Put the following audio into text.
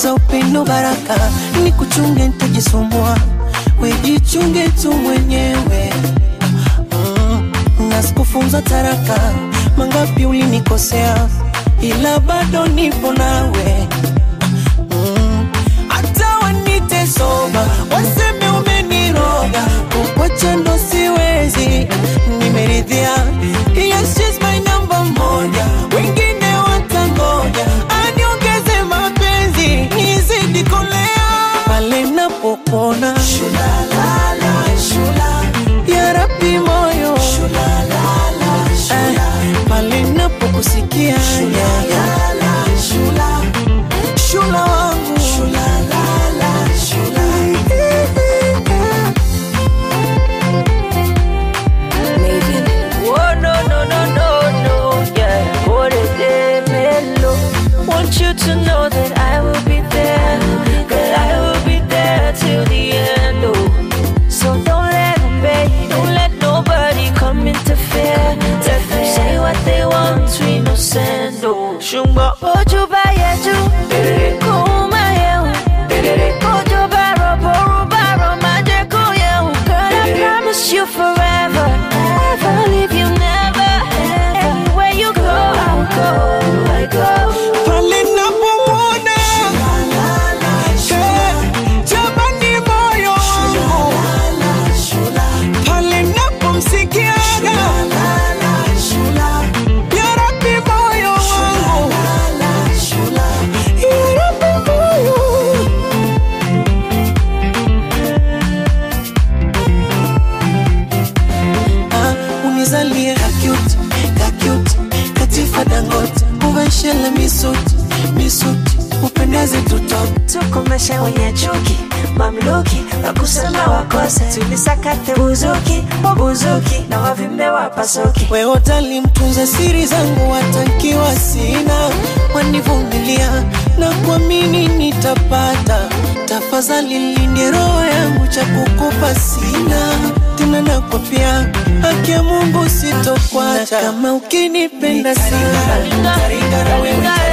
za upendo baraka ni kuchunge ntajisumbua wejichunge tu mwenyewe mm, na sikufunza taraka mangapi ulinikosea ila bado nipo nawe mm, hata wanite soba waseme umeniroga kukwacha ndo siwezi nimeridhia yes, she's my number moja wengine watangoja aniongeze mapenzi nizidi kolea pale napopona ya rabi moyo Eh, pale napokusikia ya, ya. shula wangu Oh no no no no no, yeah. Por el mellow. Want you to know that I will be there, that I will be there till the end. Oh, so don't let them bait, don't let nobody come interfere. Let them say what they want, we no send. Oh, shumba ojo ba yeju, kuma yehu, ojo ba robo roba romaje ko yehu. Girl, I promise you forever, never leave you, never. Anywhere you go, I'll go, I go. pale napomwona Eh, jamani moyo wangu pale napomsikiaga ya rabi moyo wangu ya rabi moyo Ah, unizalie kakut kakut katifa dangote uveshele misuti misuti upendeze tutoke tukomeshe wenye chuki mamluki wakusema wakose tulisakate buzuki wabuzuki na wavimbe wapasuki wewe utalimtunza siri zangu watankiwa sina wanivumilia na kuamini nitapata tafadhali linde roho yangu cha kukupa sina tena nakwapia haki ya mungu sitokwacha Na kama ukinipenda sana taringara wewe